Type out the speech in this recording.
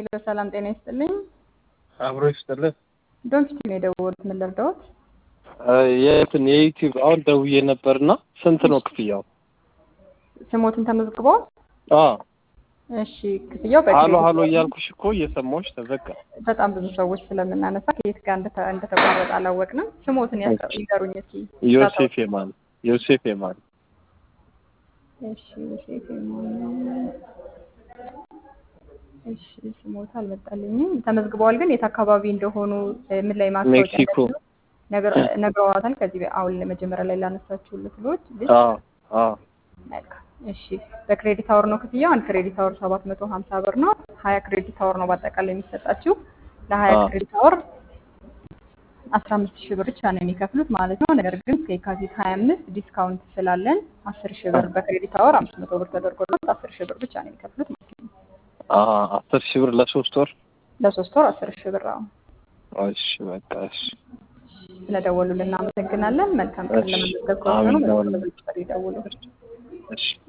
ሄሎ ሰላም ጤና ይስጥልኝ። አብሮ ይስጥልን። ዶንኪቲ ነው የደወሉት። ምን ልርዳዎት? የእንትን የዩቲዩብ አሁን ደውዬ ነበርና ስንት ነው ክፍያው? ስሞትን ተመዝግበዋል? አዎ እሺ ክፍያው ሀሎ በክሬዲት ሀሎ ነው። እያልኩሽ እኮ እየሰማሁሽ ተዘጋ። በጣም ብዙ ሰዎች ስለምናነሳ ከየት ጋር እንደተ- እንደተቋረጠ አላወቅንም። ስሞትን ያስቀ- ይንገሩኝ እስኪ። ዮሴፍ የማን ዮሴፍ የማን እሺ ዮሴፍ የማነ- እሺ ስሞት አልመጣልኝም። ተመዝግበዋል ግን የት አካባቢ እንደሆኑ እ፣ ምን ላይ ማስታወቂያ ሜክሲኮ። እንደሚሉ ነገር- ነግረዋታል። ከዚህ በ- አሁን መጀመሪያ ላይ ላነሳችሁለት ልጆች ልጅ አዎ አዎ መልካም እሺ በክሬዲት አወር ነው ክፍያው። አንድ ክሬዲት አወር ሰባት መቶ ሀምሳ ብር ነው። ሀያ ክሬዲት አወር ነው በአጠቃላይ የሚሰጣችሁ። ለሀያ አዎ። ክሬዲት አወር አስራ አምስት ሺህ ብር ብቻ ነው የሚከፍሉት ማለት ነው። ነገር ግን እስከ የካቲት ሀያ አምስት ዲስካውንት ስላለን አስር ሺህ ብር በክሬዲት አወር አምስት መቶ ብር ተደርጎለት አስር ሺህ ብር ብቻ ነው የሚከፍሉት ማለት ነው። አዎ አስር ሺህ ብር ለሶስት ወር። ለሶስት ወር አስር ሺህ ብር አሁን እሺ በቃ እሺ ስለደወሉልን እናመሰግናለን። መልካም ቀን። እሺ ለመመዝገብ ከሆኑ አሜን። በዚህ ቁጥር ይደውሉ። እሺ